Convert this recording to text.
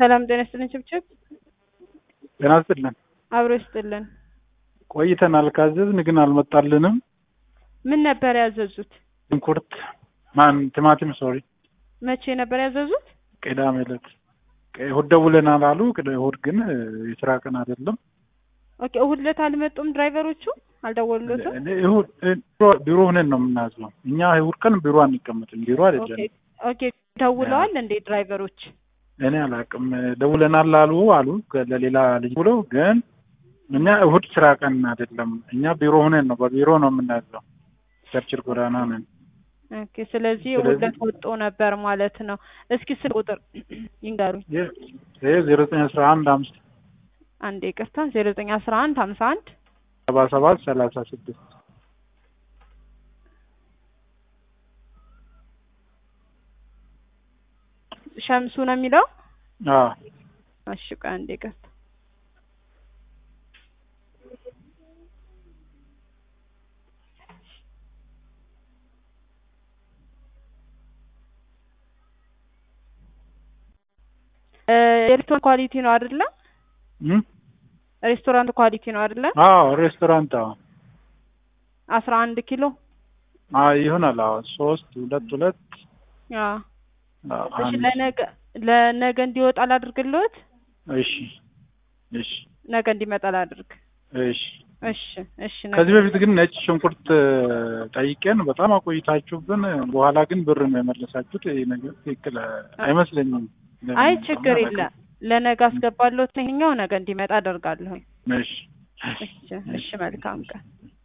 ሰላም ጤና ይስጥልን። ችብችብ ጤና ይስጥልን። አብሮ ይስጥልን። ቆይተናል ካዘዝን ግን አልመጣልንም። ምን ነበር ያዘዙት? ሽንኩርት ማን ቲማቲም ሶሪ መቼ ነበር ያዘዙት? ቅዳሜ ዕለት እሑድ ደውለናል አሉ። ቅዳ- እሑድ ግን የስራ ቀን አይደለም። ኦኬ እሑድ ዕለት አልመጡም ድራይቨሮቹ አልደወሉለትም? እኔ እሑድ ቢሮ- ቢሮ ሆነን ነው የምናዝነው እኛ እሑድ ቀን ቢሮ አንቀመጥም። ቢሮ ኦኬ አይደለም። ኦኬ ደውለዋል እንዴ ድራይቨሮች? እኔ አላውቅም። ደውለናል አሉ አሉ ለሌላ ልጅ ብለው ግን እኛ እሑድ ስራ ቀን አይደለም። እኛ ቢሮ ሆነን ነው በቢሮ ነው የምናዝነው። ቸርችል ጎዳና ነን። ኦኬ ስለዚህ ስለዚህ- እሑድ ዕለት ወጦ ነበር ማለት ነው። እስኪ ስልክ ቁጥር ይንገሩኝ። ይህ ዜሮ ዘጠኝ አስራ አንድ አምስት አንድ ይቅርታ ዜሮ ዘጠኝ አስራ አንድ ሀምሳ አንድ ሰባ ሰባት ሰላሳ ስድስት ሸምሱ ነው የሚለው። አዎ እሺ ቆይ አንድ ይቅርታ እ የሬስቶራንት ኳሊቲ ነው አይደለ? እም? ሬስቶራንት ኳሊቲ ነው አይደለ? አዎ ሬስቶራንት አዎ አስራ አንድ ኪሎ አዎ ይሆናል። አዎ ሶስት ሁለት ሁለት አዎ አዎ፣ እሺ አንድ ለነገ ለነገ እንዲወጣ ላድርግልዎት? እሺ እሺ ነገ እንዲመጣ ላድርግ። እሺ እሺ እሺ ነገ ከዚህ በፊት ግን ነጭ ሽንኩርት ጠይቄን በጣም አቆይታችሁብን፣ በኋላ ግን ብር ነው የመለሳችሁት። ይህ ነገር ትክክል አይመስለኝም። አይ ችግር የለም ለነገ አስገባለሁት። ይኸኛው ነገ እንዲመጣ አደርጋለሁ። እሺ እሺ እሺ መልካም ቀን